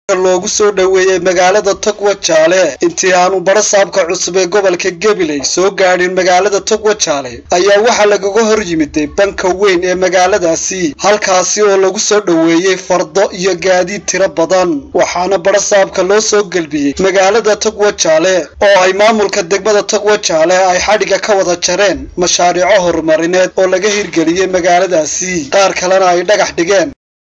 loogu soo dhoweeyey magaalada togwa jaale intii aanu barasaabka cusub ee gobolka gabiley soo gaadhin magaalada togwa jaale ayaa waxaa lagaga hor yimiday banka weyn ee magaaladaasi halkaasi oo lagu soo dhoweeyey fardo iyo gaadiid tiro badan waxaana barasaabka loo soo gelbiyey magaalada togwa jaale oo ay maamulka degmada togwa jaale ay xadhiga ka wada jareen mashaariico horumarineed oo laga hirgeliyey magaaladaasi qaar kalena ay dhagax dhigeen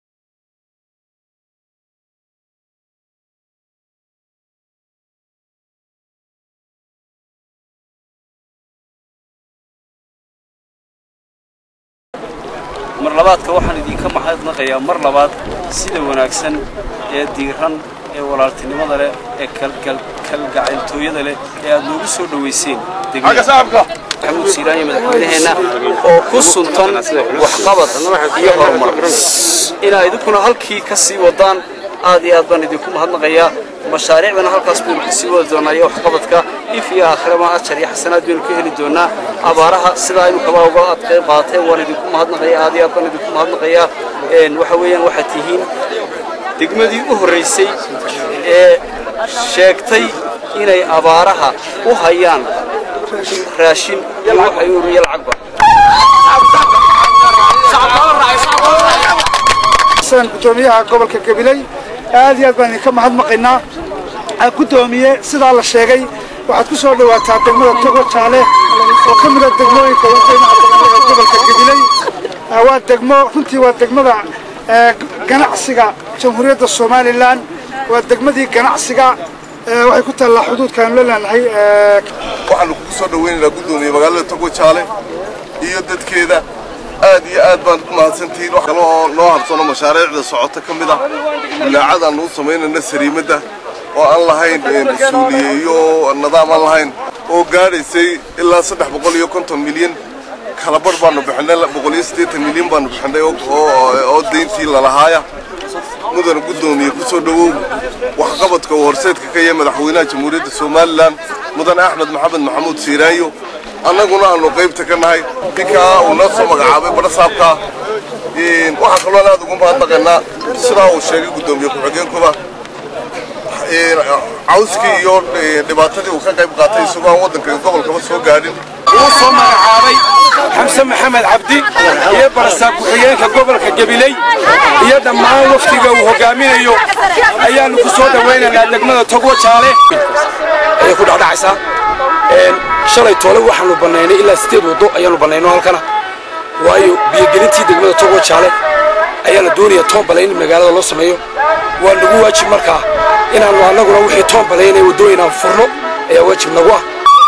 mar labaadka waxaan idinka mahadnaqayaa mar labaad sida wanaagsan ee diiran ee walaaltinimada leh ee kalgacayltooyada leh ee aad noogu soo dhowayseen maxamuud siiraanya madaxweynaheenna oo ku suntan waxqabad iyo horumar inaa idinkuna halkii ka sii wadaan aad iyo aad baan idinku mahadnaqayaa mashaariicdana halkaas baynu ka sii wadi doonaa iyo waxqabadka if iyo aakhirama ajar iyo xasanaad baynu ka heli doonaa abaaraha sidaa inu kabaa uga aad qayb qaateen waan idinku mahadnaqaya aad iyo aad baan idinku mahadnaqayaa waxa weeyaan waxaad tihiin degmadii u horraysay ee sheegtay inay abaaraha u hayaan raashin iyo waxay u uriya lacagba gudoomiyaha gobolka gabiley aad iyo aad baan idinka mahadnaqaynaa gudoomiye sidaa la sheegay waxaad ku soo dhawaataa degmada togo jaale oo ka mida degmooyinka wadaynaha badan ee gobolka gabiley waa degmo runtii waa degmada ganacsiga jamhuuriyadda somalilan waa degmadii ganacsiga waxay ku taallaa xuduudkaanu la leenahay waxaanu kugu soo dhawaynaynaa gudoomiye magaalada togo jaale iyo dadkeeda aad iyo aad baan u mahadsantihiin wax kale oo noo habsano mashaariicda socota ka mid ah bulaacad aan u samaynayna sariimadda oo aan lahayn mas-uuliye iyo nidaam aan lahayn oo gaadhaysay ilaa saddex boqol iyo konton milyan kalabarh baanu bixinay boqol iyo siddeetan milyan baanu bixinay oo dayntii lalahaaya mudana guddoomiye ku soo dhowow waxqabadka uu horseedka ka yahay madaxweynaha jamhuuriyadda somalilan mudane axmed maxamed maxamuud siiraayo annaguna aanu qaybta ka nahay ninkaa uu noo soo magacaabay barasaabka waxaa kaloo aad ugu mahadnaqaynaa sidaa uu sheegay guddoomiye ku-xigeenkuba cawskii iyo dhibaatadii uu ka qayb qaatay isagoo aan waddanka gobolkaba soo gaadhin uu soo magacaabay xamse maxamed cabdi iyo barasaab ku-xigeenka gobolka gabiley iyo dhammaan waftiga uu hogaaminayo ayaannu ku soo dhawaynaynaa degmada togwo jaale ayay ku dhacdhacaysaa shalay toole waxaanu bannaynay ilaa sideed waddo ayaanu bannayno halkana waayo biyogelintii degmada togwo jaale ayaana doonaya toonbalay in magaalada loo sameeyo waa nagu waajib markaa inaannu annaguna wixii toonbalay inay waddooyin aan furno ayaa waajib nagu ah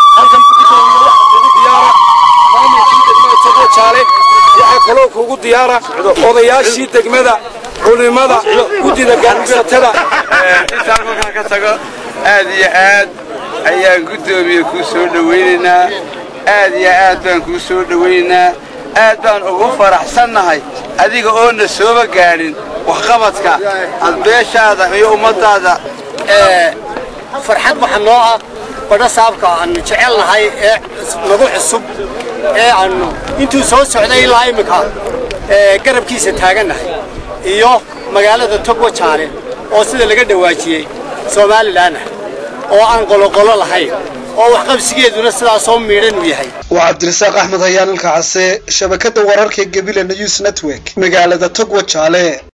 waxaa kaloo kugu diyaara odayaashii degmada culimada guddida ganacsatada intaan markaan ka tago aad iyo aad ayaan guddoomiye kuu soo dhowaynaynaa aad iyo aad baan kuu soo dhowaynaynaa aad baan ugu faraxsannahay adiga oona sooba gaadhin waxqabadka adbeeshaada iyo ummaddaada farxad waxa noo ah badhasaabka aannu jecelnahay ee nagu cusub ee aannu intuu soo socday ilaa imminka garabkiisa taagannahay iyo magaalada togwa jaale oo sida laga dhawaajiyey somalilan ah oo aan qoloqolo lahayn oo waxqabsigeeduna sidaasoo miidhan uu yahay waa cabdirasaaq axmed hayaan ilka case shabakadda wararka gebile news network magaalada togwa jaale